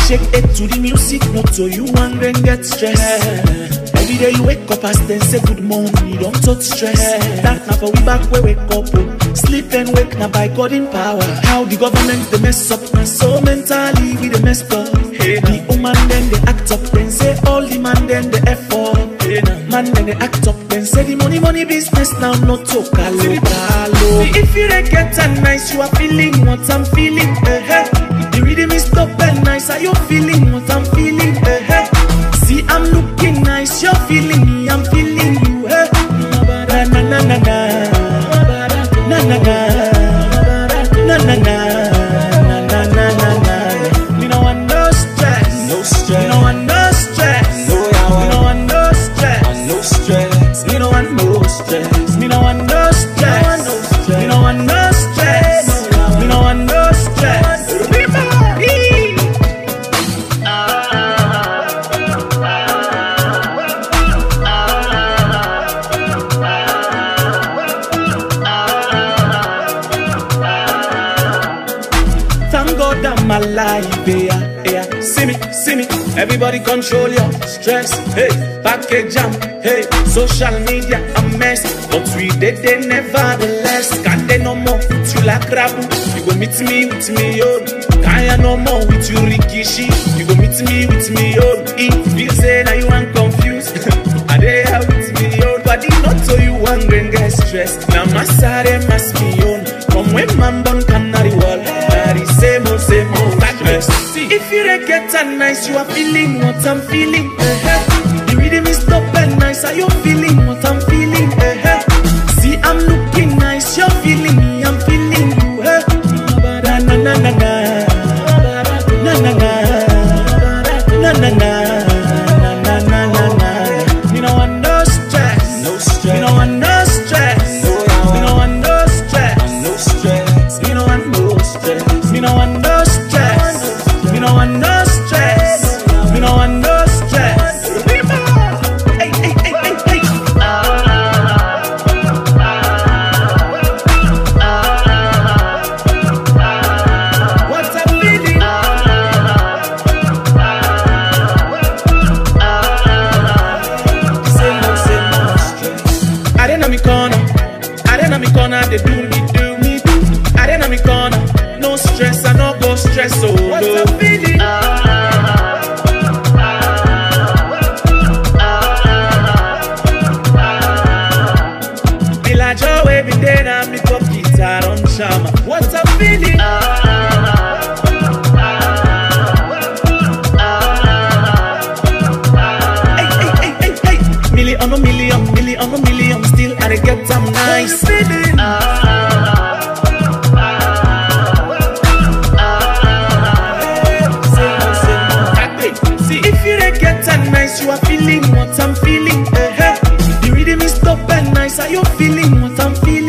shake it to the music, not so you want then get stressed. Every day you wake up as then say good morning, you don't touch stress. That now for we back where wake up, oh. sleep and wake now by God in power. How the government they mess up, and so mentally we they messed up. Hey, the woman then they act up, then say all the man then they effort. Hey, man then they act up, then say the money money business now not to kalo kalo. See, if you dey get a nice, you are feeling what I'm feeling. Eh, eh. The rhythm is top and nice, are you feeling what I'm feeling? Eh, eh. See, I'm looking nice, you're feeling me, I'm feeling you. Eh. Na na na na na, na na na, na na na, na na na na na. Me no want no stress, No stress. Me no want no stress, No yawa. Me no want no stress. No stress. Me no want no stress. Me no want no stress. Me no want no stress. Me no want no stress. Everybody. Thank God I'm alive, yeah, yeah. See me, see me. Everybody control your stress. Hey, package jam. Hey, social media a mess, but we did they nevertheless. Can't they no more with you like rabu? You go meet me with me, yo. Can't no more with you, Rikishi. You go meet me with me, yo. If you say now you ain't confused, I they have with me, yo. But it not so you hungry and get stressed. Now my side must be on. From when man born canary wall, that is same old, same old stress. See, if you dey get a nice, you are feeling what I'm feeling. eh-eh. The rhythm is top and nice, are you feeling what I'm feeling? eh-eh. See, I'm looking nice, you're feeling me, I'm feeling you. eh. Na na na na na, na na na, na na na, na na na na na. Me no want no stress, No stress. me no want no stress, No yawa. me no want no stress. No stress. Me no want no stress. Me no want no stress. Me no want no stress. Me no want no stress. Hey, hey, hey, hey, hey. What I'm feeling. Say no, say no stress. I didn't know me corner. I didn't know me corner. They do me, do me, do. I didn't know me corner. No stress, I no go stress. Oh, what I'm feeling. Me like Joe, every day now me pop guitar on chama. What I'm feeling. Hey, hey, hey, hey, hey. Million on a million, million on a million, still I dey get them nice. Feeling. See if you dey get a nice, you are feeling what I'm feeling. eh, eh. The rhythm is top and nice, are you feeling what I'm feeling?